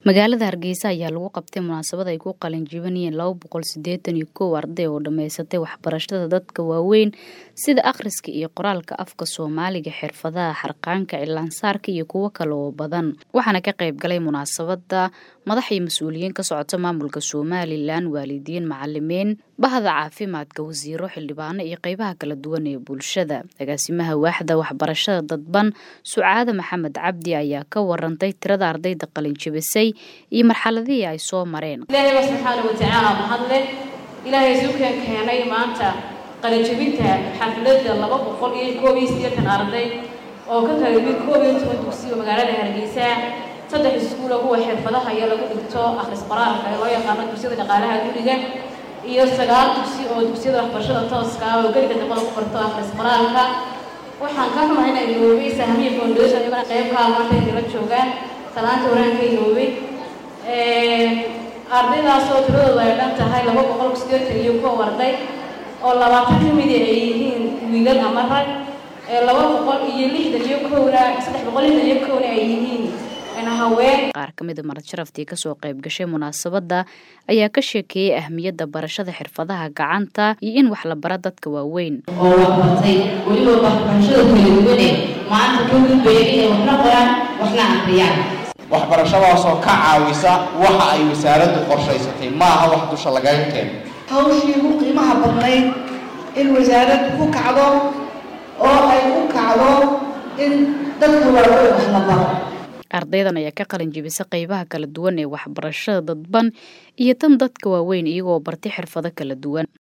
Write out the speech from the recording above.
magaalada hargeysa ayaa lagu qabtay munaasabad ay ku qalin jibinayeen laba boqol sideetan iyo kow arday oo dhammaysatay waxbarashada dadka waaweyn sida akhriska iyo qoraalka afka soomaaliga xirfadaha xarqaanka cilaansaarka iyo kuwo kale oo badan waxaana ka qayb galay munaasabada madax iyo mas-uuliyiin ka socota maamulka somalilan waalidiin macalimiin bahda caafimaadka wasiiro xildhibaano iyo qeybaha kala duwan ee bulshada agaasimaha waaxda waxbarashada dadban sucaade maxamed cabdi ayaa ka warantay tirada ardayda qalin jibisay iyo marxaladihii ay soo mareen ilaahay baa subxaana watacaala mahadle ilaahay suukan keenay maanta qalinjabinta xafladda laba boqol iyo koob iyo siddeetan arday oo ka kala yimid koob iyo toban dugsi oo magaalada hargeysa saddex iskuula kuwa xirfadaha iyo lagu dhigto akhris qoraalka ee loo yaqaano dugsiyada dhaqaalaha guriga iyo sagaal dugsi oo dugsiyada waxbarashada tooska ah oo geliga dambada ku barto akhris qoraalka waxaan ka xumahay inay iloobay sahmiya foundation iyagana qeybkaa maanta inay la joogaan salaanta waraanka iloobay ardaydaas oo tiradooda ay dhan tahay laba boqol sideetan iyo kow arday oo labaatan ka midi ay yihiin wiilal ama rag laba boqol iyo lixdan iyo kowna saddex boqol lixdan iyo kowna ay yihiin haween qaar ka mida marad sharaftii kasoo qayb gashay munaasabadda ayaa ka sheekeeyey ahmiyadda barashada xirfadaha gacanta iyo in wax la bara dadka waaweyn oo waxbartay weliba waxbarashada kala duwane maanta ka gudbaya inay waxna qoraan waxna aqriyaan waxbarashadaasoo ka caawisa waxa ay wasaaraddu qorshaysatay ma aha wax dusha lagaga keeno hawshii ugu qiimaha badnayd in wasaaraddu ku kacdo oo ay u kacdo in dadka waaweyn wax la baro ardaydan ayaa ka qalin jibisa qeybaha kala duwan ee waxbarashada dadban iyo tan dadka waaweyn iyagoo bartay xirfado kala duwan